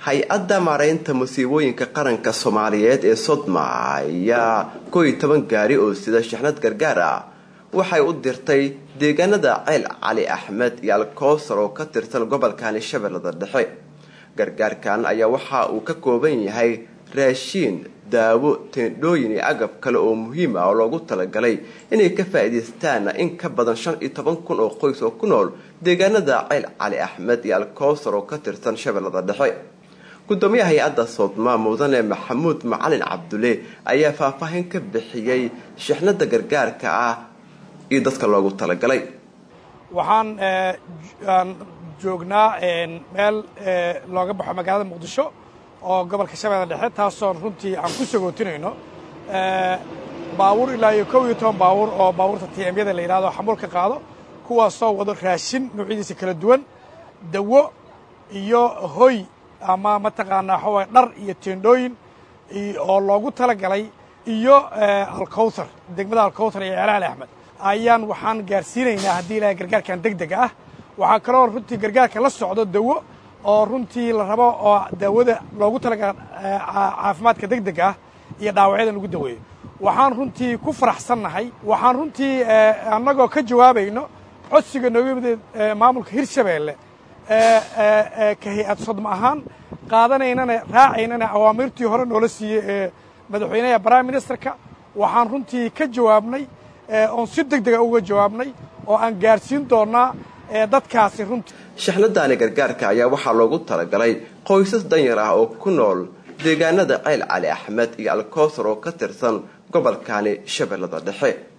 hay-adda maaraynta musiibooyinka qaranka soomaaliyeed ee sodma ayaa koo iyo toban gaari oo sida shixnad gargaar ah waxay u dirtay deegaanada ceel cali axmed iyo alkowsar oo ka tirsan gobolkani shabeellada dhexe gargaarkan ayaa waxa uu ka kooban yahay raashiin daawo teendhooyin iyo agab kale oo muhiim ah oo loogu talagalay inay ka faa'iidaystaan in ka badan shan iyo toban kun oo qoys oo ku nool deegaanada ceel cali axmed iyo alkowsar oo ka tirsan shabeellada dhexe gudoomiyaha hay-adda soodma mudane maxamuud macalin cabdulle ayaa faahfaahin ka bixiyey shixnada gargaarka ah iyo dadka loogu talagalay waxaan joognaa meel looga baxo magaalada muqdisho oo gobolka shabeelle dhexe taasoo runtii aan ku sagootinayno baabuur ilaa iyo kow iyo toban baabuur oo baabuurta tmyada la yidhahdo xamuulka qaado kuwaasoo wado raashin noocyadiisa kala duwan dawo iyo hoy ama mataqaanaa waxaway dhar iyo teendhooyin oo loogu talagalay iyo alkowthar degmada alkowthar iyo ceelaali axmed ayaan waxaan gaarsiinaynaa haddii ilaahay gargaarkan deg dega ah waxaa kaloo runtii gargaarka la socdo dawo oo runtii la rabo oo daawada loogu talagala caafimaadka deg deg ah iyo dhaawacyada lagu daweeyo waxaan runtii ku faraxsannahay waxaan runtii annagoo ka jawaabayno codsiga nooga yimid maamulka hirshabeelle ka hay-ad sodma ahaan qaadanaynana raacaynana awaamirtii hore noola siiyey ee madaxweynaha prime ministerka waxaan runtii ka jawaabnay oon si deg dega uga jawaabnay oo aan gaarsiin doonnaa dadkaasi runtii shixnadaani gargaarka ayaa waxaa loogu talagalay qoysas danyar ah oo ku nool deegaanada ceyl cali axmed iyo alkowsar oo ka tirsan gobolkani shabeellada dhexe